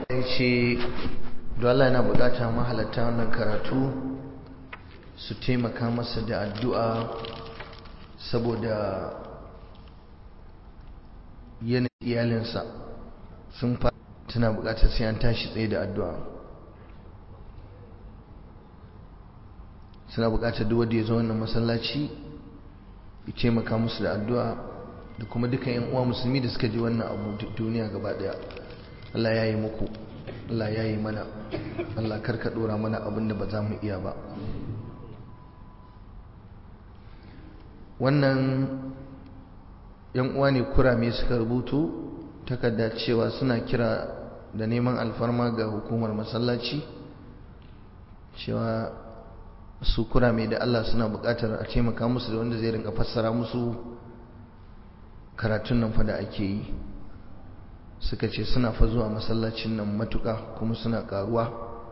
ya ce Allah yana bukata mahalatta wannan karatu su taimaka masa da addu'a saboda yanayin iyalinsa sun fara tana bukatar sai an tashi tsaye da addu'a suna bukatar duk wanda ya zo wannan masallaci ya taimaka musu da addu'a da kuma duka yan uwa musulmi da suka ji wannan abu duniya gaba daya Allah ya yi muku Allah ya yi mana Allah karka dora mana abin da ba za mu iya ba wannan yan uwa ne kurame suka rubutu takarda cewa suna kira da neman alfarma ga hukumar masallaci cewa su kurame da Allah suna bukatar a taimaka musu da wanda zai rinka fassara musu karatun nan fa da ake yi suka ce suna fa zuwa masallacin nan matuka kuma suna karuwa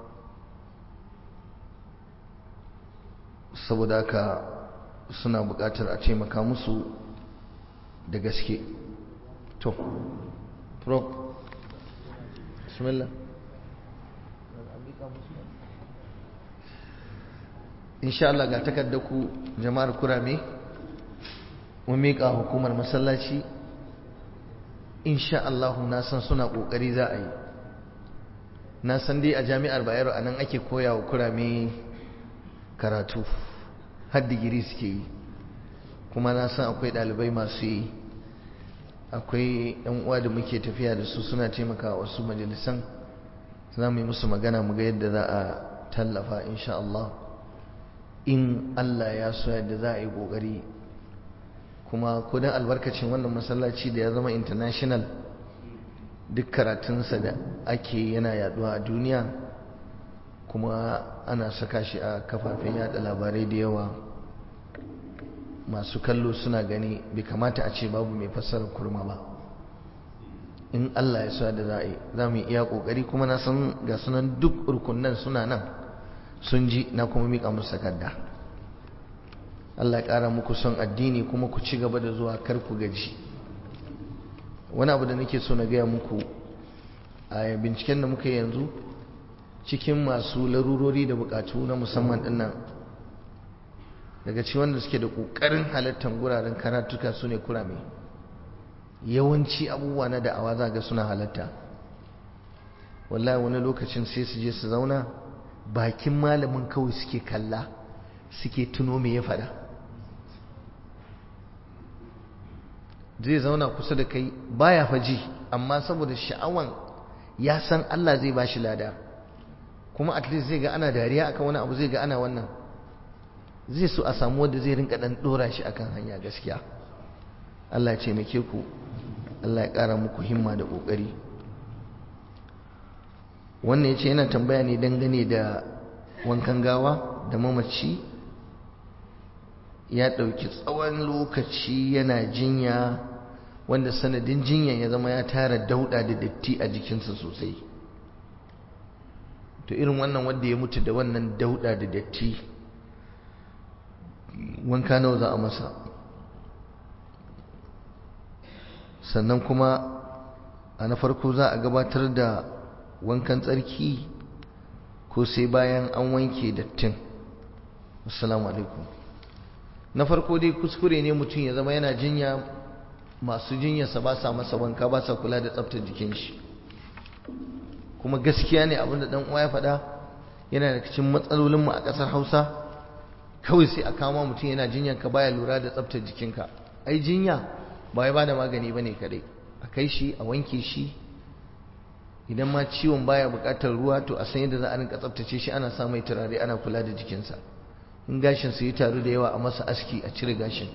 saboda haka suna buƙatar a taimaka musu da gaske to prof bismillah insha Allah ga takardar ku jama'ar kurame mun miƙa hukumar masallaci insha Allah na san suna kokari za a yi na san dai a jami'ar Bayero a nan ake koya wa kurame karatu har digiri suke yi kuma na san akwai ɗalibai masu yi akwai yan uwa da muke tafiya da su suna taimaka wasu majalisan za mu yi musu magana mu ga yadda za a tallafa insha Allah in Allah ya so yadda za a yi kokari kuma kudin albarkacin wannan masallaci da ya zama international duk karatunsa da ake yana yaduwa a duniya kuma ana saka shi a kafafen yada labarai da yawa masu kallo suna gani bai kamata a ce babu mai fassarar kurma ba in Allah ya sa da za a yi za mu iya kokari kuma na san ga sunan duk rukunan suna nan sun ji na kuma mika musu takarda Allah ya ƙara muku son addini kuma ku ci gaba da zuwa kar ku gaji wani abu da nake so na gaya muku a binciken da muka yanzu cikin masu larurori da bukatu na musamman dinnan daga ci wanda suke da ƙoƙarin halartar guraren karatuka su ne kurame yawanci abubuwa na da'awa za ga suna halatta wallahi wani lokacin sai su je su zauna bakin malamin kawai suke kalla suke tuno me ya faɗa zai zauna kusa da kai baya faji amma saboda sha'awan ya san Allah zai bashi lada kuma at least zai ga ana dariya akan wani abu zai ga ana wannan zai so a samu wanda zai rinka dan dora shi akan hanya gaskiya Allah ya taimake ku Allah ya ƙara muku himma da ƙoƙari wannan ya ce yana tambaya ne dangane da wankan gawa da mamaci ya ɗauki tsawon lokaci yana jinya wanda sanadin jinyan ya zama ya tara dauɗa da datti a jikinsa sosai to irin wannan wanda ya mutu da wannan dauɗa da datti wanka nawa za a masa sannan kuma a na farko za a gabatar da wankan tsarki ko sai bayan an wanke dattin assalamu alaikum na farko dai kuskure ne mutum ya zama yana jinya masu jinyarsa ba sa masa wanka ba sa kula da tsaftar jikin shi kuma gaskiya ne abinda dan uwa ya faɗa yana da cikin matsalolinmu a ƙasar hausa kawai sai a kama mutum yana jinyar ka baya lura da tsaftar jikinka ai jinya ba ya bada magani bane kadai a kai shi a wanke shi idan ma ciwon baya buƙatar ruwa to a san yadda za a rinka tsaftace shi ana sa mai turare ana kula da jikinsa in gashin su yi taru da yawa a masa aski a cire gashin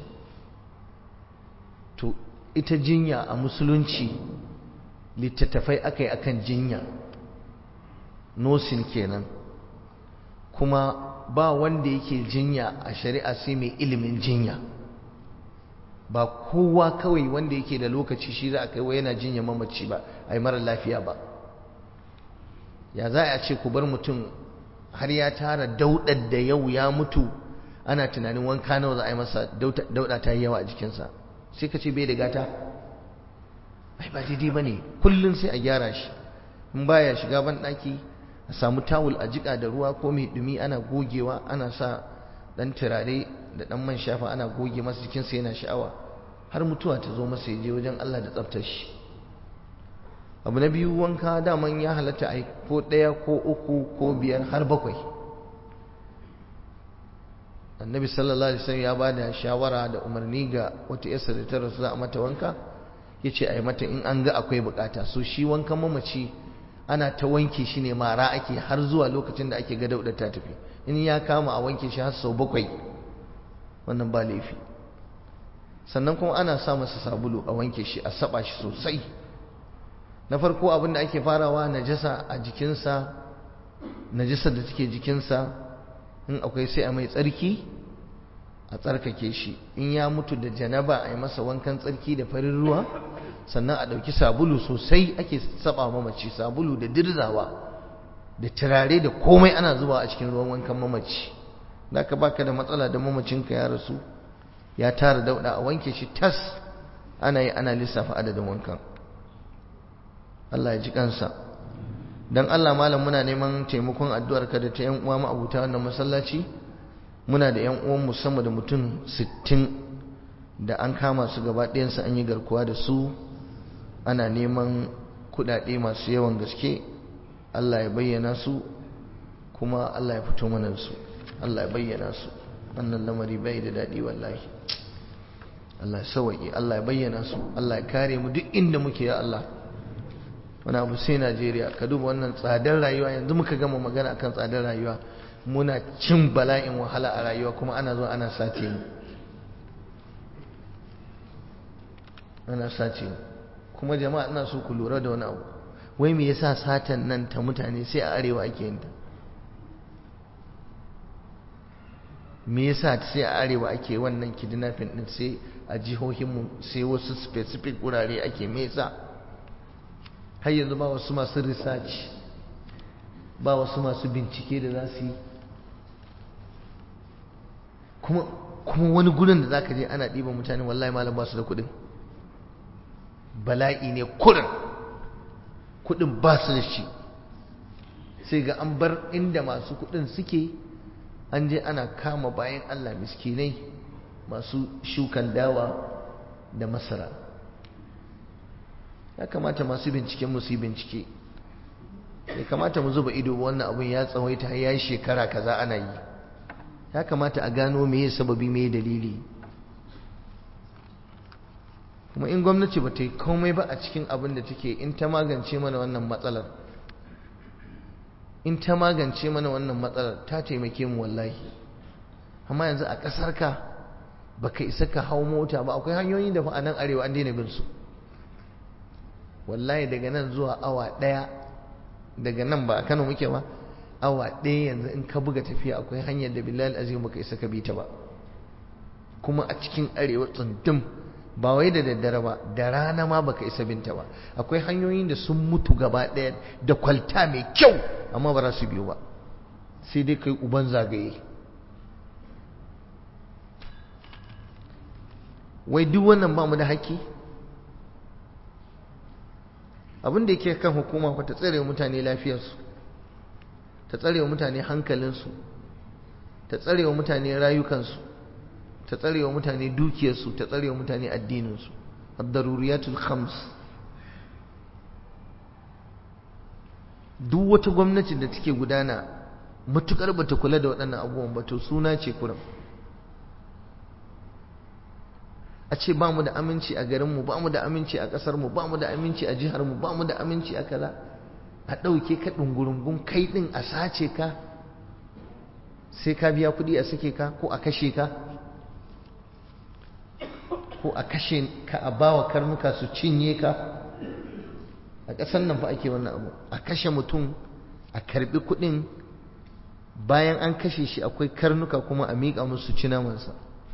to ita jinya a musulunci littattafai aka yi akan jinya nosin kenan kuma ba wanda yake jinya a shari'a sai mai ilimin jinya ba kowa kawai wanda yake da lokaci shi za a kai wa yana jinya mamaci ba a yi mara lafiya ba ya za a ce ku bar mutum har ya tara daudar da yau ya mutu ana tunanin wanka nawa za a yi masa dauda ta yi yawa a jikinsa sai ka ce bai da gata ai ba daidai ba ne kullum sai a gyara shi in baya shiga ban ɗaki a samu tawul a jika da ruwa ko mai dumi ana gogewa ana sa dan turare da dan man shafa ana goge masa jikinsa yana sha'awa har mutuwa ta zo masa je wajen Allah da tsaftar shi abu na biyu wanka daman ya halatta a ko ɗaya ko uku ko biyar har bakwai annabi sallallahu alaihi wasallam ya bada shawara da umarni ga wata yasa da ta rasu za a mata wanka yace a yi mata in an ga akwai bukata so shi wankan mamaci ana ta wanke shi ne mara ake har zuwa lokacin da ake ga daudar ta tafi in ya kama a wanke shi har sau bakwai wannan ba laifi sannan kuma ana sa masa sabulu a wanke shi a saba shi sosai na farko abin da ake farawa najasa a jikinsa najasar da take jikinsa in akwai sai a mai tsarki a tsarkake shi in ya mutu da janaba a yi masa wankan tsarki da farin ruwa sannan a ɗauki sabulu sosai ake saba mamaci sabulu da dirzawa da turare da komai ana zuba a cikin ruwan wankan mamaci da ka baka da matsala da mamacinka ya rasu ya tara dauda a wanke shi tas ana yi ana lissafa adadin wankan Allah ya ji kansa dan Allah malam muna neman taimakon addu'ar ka da ta yan uwa ma'abuta wannan masallaci muna da yan uwan mu sama da mutum 60 da an kama su gaba ɗayan su an yi garkuwa da su ana neman kuɗaɗe masu yawan gaske Allah ya bayyana su kuma Allah ya fito mana su Allah ya bayyana su wannan lamari bai da daɗi wallahi Allah ya sawaye Allah ya bayyana su Allah ya kare mu duk inda muke ya Allah wani abu sai Najeriya ka duba wannan tsadar rayuwa yanzu muka gama magana akan tsadar rayuwa muna cin bala'in wahala a rayuwa kuma ana zuwa ana sace mu ana sace mu kuma jama'a ina so ku lura da wani abu wai me yasa satan nan ta mutane sai a arewa ake yin ta me yasa sai a arewa ake wannan kidnapping din sai a jihohinmu sai wasu specific wurare ake me yasa har yanzu ba wasu masu research ba wasu masu bincike da za su yi kuma kuma wani gurin da zaka je ana ɗiban mutane wallahi malam ba su da kuɗin bala'i ne kurin kuɗin ba su da shi sai ga an bar inda masu kuɗin suke an je ana kama bayan Allah miskinai masu shukan dawa da masara ya kamata masu binciken mu su yi bincike ya kamata mu zuba ido wannan abun ya tsawaita ya yi shekara kaza ana yi ya kamata a gano meye sababi meye dalili kuma in gwamnati ba ta yi komai ba a cikin abin da take in ta magance mana wannan matsalar in ta magance mana wannan matsalar ta taimake mu wallahi amma yanzu a ƙasar ka baka isa ka hau mota ba akwai hanyoyin da fa a nan arewa an daina bin su wallahi daga nan zuwa awa ɗaya daga nan ba a Kano muke ba awa ɗaya yanzu in ka buga tafiya akwai hanyar da bilal azim baka isa ka bi ta ba kuma a cikin arewa tsundum ba wai da daddare ba da rana ma baka isa binta ba akwai hanyoyin da sun mutu gaba ɗaya da kwalta mai kyau amma ba za su biyo ba sai dai kai uban zagaye wai duk wannan ba mu da haƙƙi abin da yake kan hukuma fa ta tsare mutane lafiyarsu ta tsare mutane hankalinsu ta tsare mutane rayukansu ta tsare wa mutane dukiyarsu ta tsare wa mutane addininsu ad-daruriyatul khams duk wata gwamnati da take gudana matukar bata kula da waɗannan abubuwan ba to suna ce kuram a ce ba mu da aminci a garinmu ba mu da aminci a ƙasarmu ba mu da aminci a jiharmu ba mu da aminci a kaza a ɗauke ka ɗungurungun kai ɗin a sace ka sai ka biya kuɗi a sake ka ko a kashe ka ko a kashe ka a bawa karnuka su cinye ka a ƙasar nan fa ake wannan abu a kashe mutum a karbi kuɗin bayan an kashe shi akwai karnuka kuma a miƙa musu ci namansa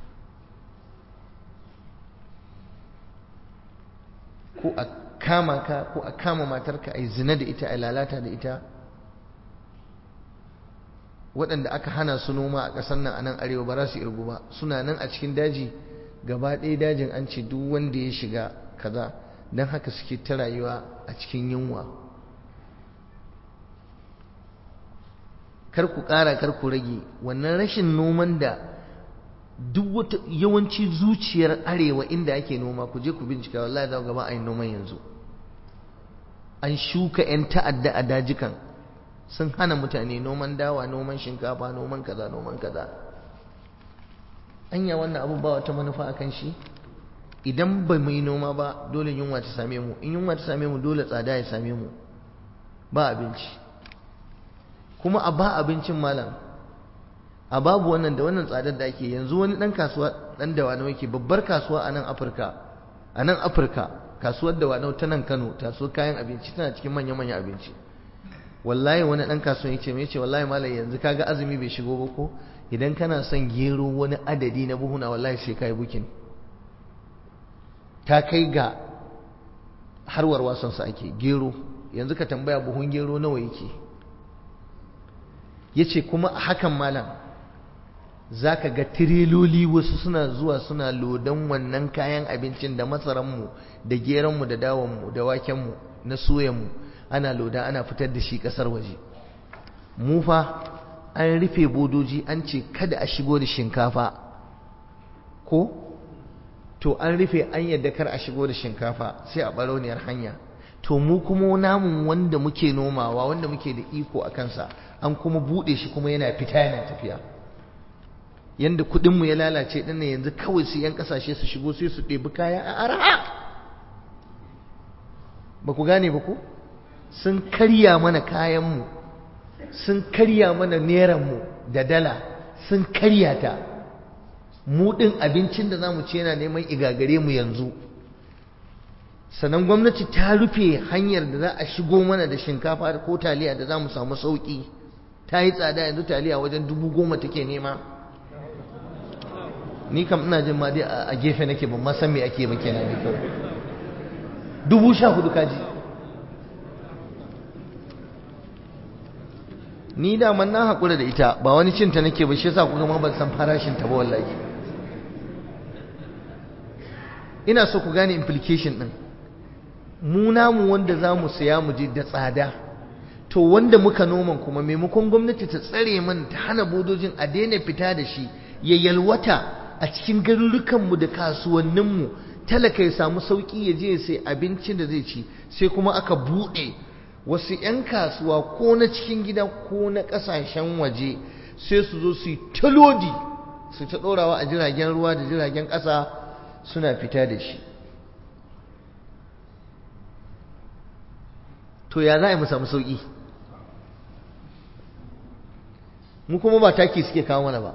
ko a kama ka ko a kama matarka a yi zina da ita a lalata da ita waɗanda aka hana su noma a ƙasar nan a nan arewa ba za su irgu ba suna nan a cikin daji gaba ɗaya dajin an ce duk wanda ya shiga kaza don haka suke ta rayuwa a cikin yunwa kar ku ƙara kar ku rage wannan rashin noman da duk wata yawanci zuciyar arewa inda ake noma ku je ku bincika wallahi za ku gaba a yi noman yanzu an shuka 'yan ta'adda a dajikan sun hana mutane noman dawa noman shinkafa noman kaza noman kaza anya wannan abu ba wata manufa a kan shi idan ba mu yi noma ba dole yunwa ta same mu in yunwa ta same mu dole tsada ya same mu ba abinci kuma a ba abincin malam a babu wannan da wannan tsadar da ake yanzu wani dan kasuwa dan da wani yake babbar kasuwa a nan Afirka a nan Afirka kasuwar da wani ta nan Kano kasuwar kayan abinci tana cikin manya-manyan abinci wallahi wani dan kasuwa yace me yace wallahi malam yanzu kaga azumi bai shigo ba ko idan kana son gero wani adadi na buhuna wallahi sai kai bukin ta kai ga harwar wasan sa ake gero yanzu ka tambaya buhun gero nawa yake yace kuma a hakan malam zaka ga tireloli wasu suna zuwa suna lodan wannan kayan abincin da masaranmu da geronmu da dawonmu da wakenmu na soyanmu ana loda ana fitar da shi kasar waje mu fa an rufe bodoji an ce kada a shigo da shinkafa ko to an rufe an yadda kar a shigo da shinkafa sai a barauniyar hanya to mu kuma namun wanda muke nomawa wanda muke da iko a kansa an kuma bude shi kuma yana fita yana tafiya yanda kudinmu ya lalace din ne yanzu kawai su yan kasashe su shigo sai su ɗebi kaya a araha ba ku gane ba ku sun karya mana kayanmu sun karya mana neranmu da dala sun karya ta mu ɗin abincin da za mu ci yana neman igagare mu yanzu sannan gwamnati ta rufe hanyar da za a shigo mana da shinkafa ko taliya da za mu samu sauƙi ta yi tsada yanzu taliya wajen dubu goma take nema ni kam ina jin ma dai a gefe nake ban ma san me ake ba kenan ni kawai dubu sha hudu kaji ni da man na haƙura da ita ba wani cinta nake ba shi yasa kuka ma ban san farashin ta ba wallahi ina so ku gane implication din mu namu wanda za mu saya mu je da tsada to wanda muka noman kuma maimakon gwamnati ta tsare man ta hana bodojin a daina fita da shi ya yalwata a cikin garurukanmu da kasuwanninmu talaka ya samu sauƙi ya je ya sai abincin da zai ci sai kuma aka buɗe wasu 'yan kasuwa ko na cikin gida ko na ƙasashen waje sai su zo su yi talodi su ta ɗorawa a jiragen ruwa da jiragen ƙasa suna fita da shi to ya za a yi mu samu sauƙi mu kuma ba taki suke kawo mana ba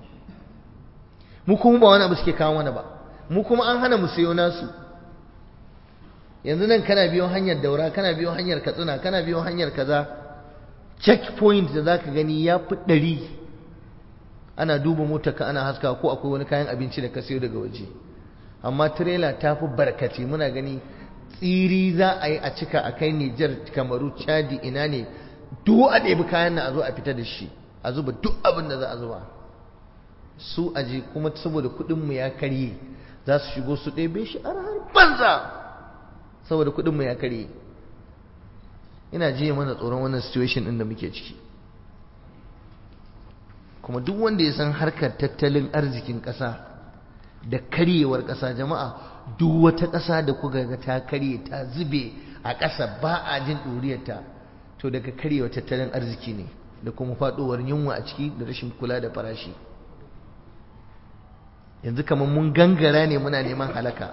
mu kuma ba wani abu suke kawo mana ba mu kuma an hana mu sayo nasu yanzu nan kana biyo hanyar daura kana biyo hanyar katsina kana biyo hanyar kaza checkpoint da zaka gani ya fi ɗari ana duba motar ka ana haska ko akwai wani kayan abinci da ka sayo daga waje amma trailer ta fi barkati muna gani tsiri za a yi a cika a kai Nijar kamaru Chadi ina ne duk a ɗebi kayan na a zo a fita da shi a zuba duk abin da za a zuba su aje kuma saboda kuɗinmu ya karye za su shigo su ɗebe shi a har banza saboda kuɗinmu ya karye ina jiya mana tsoron wannan situation ɗin da muke ciki kuma duk wanda ya san harkar tattalin arzikin ƙasa da karyewar ƙasa jama'a duk wata ƙasa da kuka ga ta karye ta zube a ƙasa ba a jin ɗuriyarta to daga karyewar tattalin arziki ne da kuma faɗowar yunwa a ciki da rashin kula da farashi yanzu kamar mun gangara ne muna neman halaka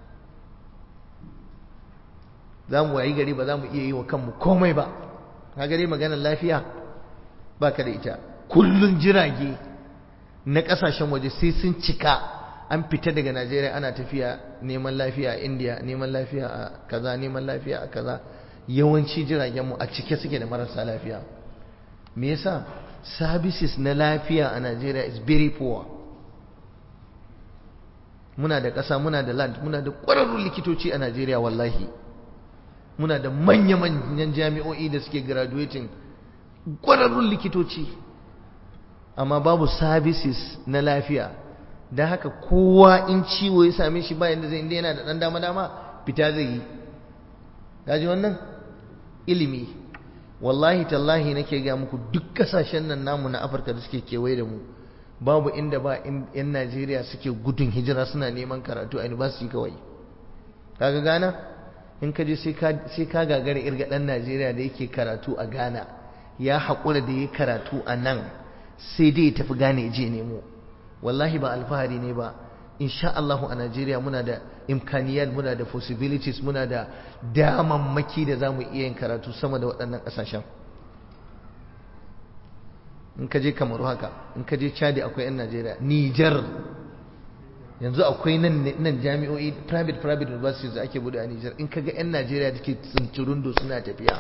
za mu wayi gari ba za mu iya yi wa kanmu komai ba ka gare maganar lafiya ba ka da ita kullun jirage na ƙasashen waje sai sun cika an fita daga najeriya ana tafiya neman lafiya a india neman lafiya a kaza neman lafiya a kaza yawanci jiragenmu a cike suke da marasa lafiya me yasa services na lafiya a najeriya is very poor muna da ƙasa muna da land muna da ƙwararrun likitoci a najeriya wallahi muna da manya-manyan jami'o'i da suke graduating ƙwararrun likitoci amma babu services na lafiya don haka kowa in ciwo ya same shi bayan da zai inda yana da ɗan dama-dama fita zai yi ji wannan ilimi wallahi tallahi nake ga muku duk kasashen nan namu na Afirka da suke kewaye da mu babu inda ba yan Najeriya suke gudun hijira suna neman karatu a university kawai kaga Ghana in ka je sai ka gagara irga dan Najeriya da yake karatu a Ghana ya haƙura da ya karatu a nan sai dai ya tafi Ghana ya je nemo wallahi ba alfahari ne ba insha Allah a Najeriya muna da imkaniyat muna da possibilities muna da damammaki da zamu iya yin karatu sama da waɗannan ƙasashen in ka je Kamaru haka in ka je Chad akwai 'yan Najeriya Niger yanzu akwai nan nan jami'o'i private private universities da ake bude a Niger in ka ga 'yan Najeriya da ke tsintirundo suna tafiya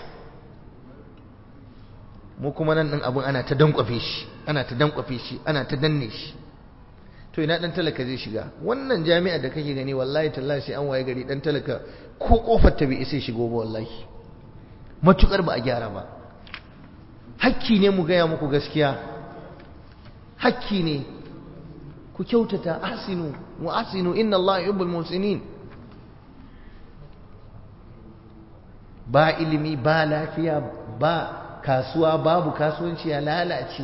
mu kuma nan ɗin abin ana ta dankwafe shi ana ta dankwafe shi ana ta danne shi to ina dan talaka zai shiga wannan jami'ar da kake gani wallahi tallahi sai an waye gari dan talaka ko kofar ta bai isa shigo ba wallahi matukar ba a gyara ba hakki ne mu gaya muku gaskiya hakki ne ku kyautata ahsinu wa ahsinu inna Allah yuhibbul muhsinin ba ilimi ba lafiya ba kasuwa babu kasuwanci ya lalace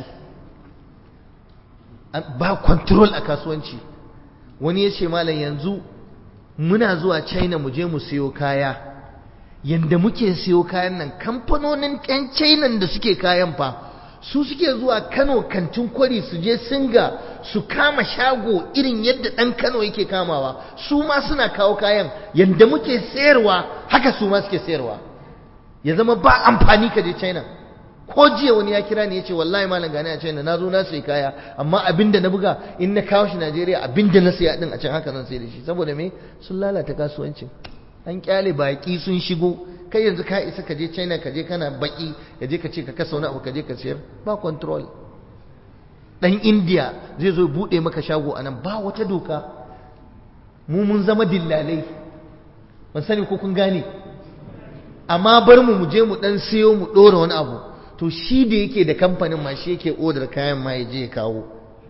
ba control a kasuwanci wani ya ce malam yanzu muna zuwa china mu je mu siyo kaya yanda muke siyo kayan nan kamfanonin ƴan china da suke kayan fa su suke zuwa kano kantin kwari su je singa su kama shago irin yadda ɗan kano yake kamawa su ma suna kawo kayan yanda muke sayarwa haka su ma suke sayarwa ya zama ba amfani ka je china ko jiya wani ya kira ni ya ce wallahi malam gani a China na zo na sai kaya amma abinda na buga in na kawo shi Najeriya abinda na saya din a can haka zan sai da shi saboda me sun lalata kasuwancin an kyale baki sun shigo kai yanzu ka isa ka je China ka je kana baki ka je ka ce ka kasa wani abu ka je ka sayar ba control dan India zai zo bude maka shago anan ba wata doka mu mun zama dillalai ban sani ko kun gane amma bar mu mu je mu dan siyo mu dora wani abu to shi da yake da kamfanin ma shi yake odar kayan ma ya je ya kawo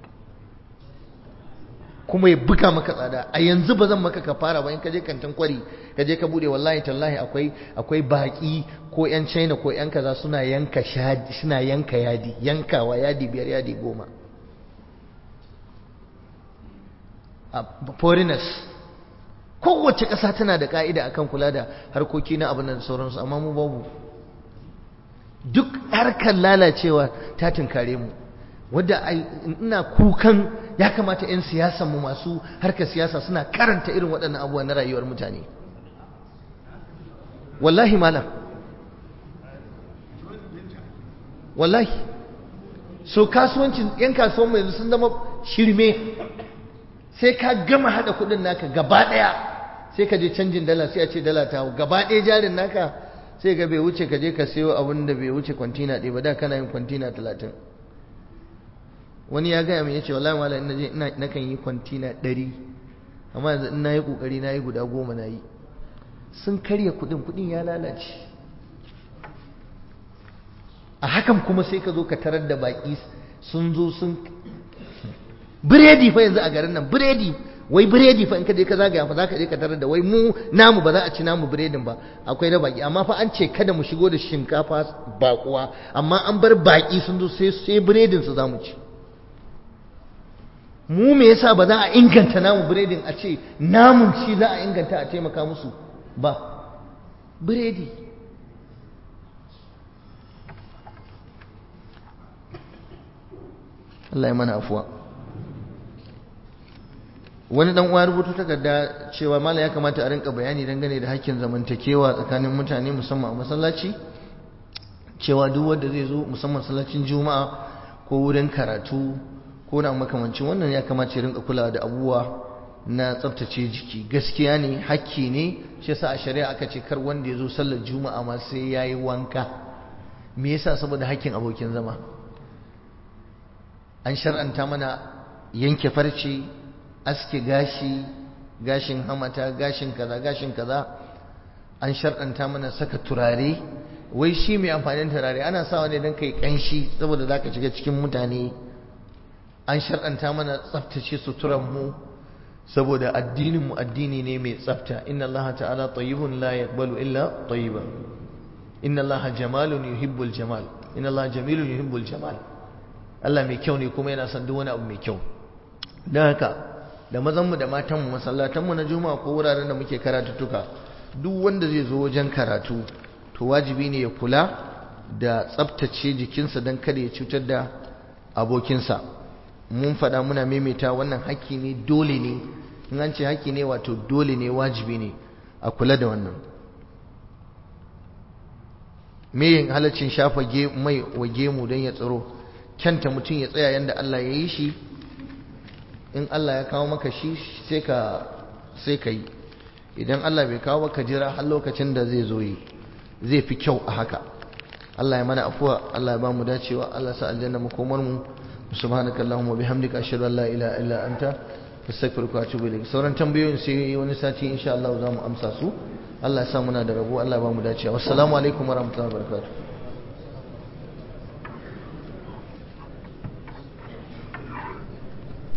kuma ya buga maka tsada a yanzu ba zan maka ka fara ba in ka je kantin kwari ka je ka bude wallahi tallahi akwai akwai baki ko yan China ko yan kaza suna yanka shadi suna yanka yadi yankawa yadi biyar yadi goma a foreigners kowace ƙasa tana da ka'ida akan kula da harkoki na abin da sauransu amma mu babu duk harkar lalacewa ta tunkare mu wadda ina kukan ya kamata 'yan siyasan mu masu harkar siyasa suna karanta irin waɗannan abubuwa na rayuwar mutane wallahi malam wallahi so kasuwancin 'yan kasuwan mu yanzu sun zama shirme sai ka gama haɗa kuɗin naka gaba ɗaya sai ka je canjin dala sai a ce dala ta gaba ɗaya jarin naka sai ga bai wuce ka je ka sayo abin da bai wuce kwantina ɗaya ba da kana yin kwantina talatin wani ya gaya min ya ce wallahi malam ina je ina nakan yi kwantina ɗari amma yanzu in nayi kokari nayi guda goma nayi sun karya kuɗin kuɗin ya lalace a hakan kuma sai ka zo ka tarar da baƙi sun zo sun biredi fa yanzu a garin nan biredi wai biredi fa in ka je ka zagaya fa zaka je ka tarar da wai mu namu ba za a ci namu biredin ba akwai na baki amma fa an ce kada mu shigo da shinkafa bakuwa amma an bar baki sun zo sai sai biredin su zamu ci mu me yasa ba za a inganta namu biredin a ce namun shi za a inganta a taimaka musu ba biredi Allah ya mana afuwa wani dan uwa rubutu takarda cewa mala ya kamata a rinka bayani dangane da hakkin zamantakewa tsakanin mutane musamman a masallaci cewa duk wanda zai zo musamman masallacin juma'a ko wurin karatu ko na makamancin wannan ya kamata ya rinka kulawa da abubuwa na tsaftace jiki gaskiya ne hakki ne shi yasa a shari'a aka ce kar wanda ya zo sallar juma'a ma sai yayi wanka me yasa saboda hakkin abokin zama an shar'anta mana yanke farce aske gashi gashin hamata gashin kaza gashin kaza an shar'anta mana saka turare wai shi mai amfanin turare ana sawa ne don kai kanshi saboda zaka shiga cikin mutane an shar'anta mana tsaftace suturan mu saboda addinin mu addini ne mai tsafta inna allaha ta'ala tayyibun la yaqbalu illa tayyiban inna allaha jamalun yuhibbul jamal inna allaha jamilun yuhibbul jamal Allah mai kyau ne kuma yana son duk wani abu mai kyau don haka da mazanmu da matanmu masallatanmu na juma'a ko wuraren da muke karatuttuka duk wanda zai zo wajen karatu to wajibi ne ya kula da tsabtace jikinsa don kada ya cutar da abokinsa mun faɗa muna maimaita wannan haƙƙi ne dole ne in an ce haƙƙi ne wato dole ne wajibi ne a kula da wannan me yin halaccin shafa mai wa gemu don ya tsaro kyanta mutum ya tsaya yadda Allah ya yi shi in Allah ya kawo maka shi sai ka sai ka yi idan Allah bai kawo maka jira har lokacin da zai zo yi zai fi kyau a haka Allah ya mana afuwa Allah ya ba mu dacewa Allah sa aljanna makomar mu subhanaka allahumma bihamdika ashhadu an la ilaha illa anta astaghfiruka wa atubu ilayk sauran tambayoyin sai wani sati insha Allah za mu amsa su Allah ya sa muna da rabo Allah ya ba mu dacewa assalamu alaikum warahmatullahi wabarakatuh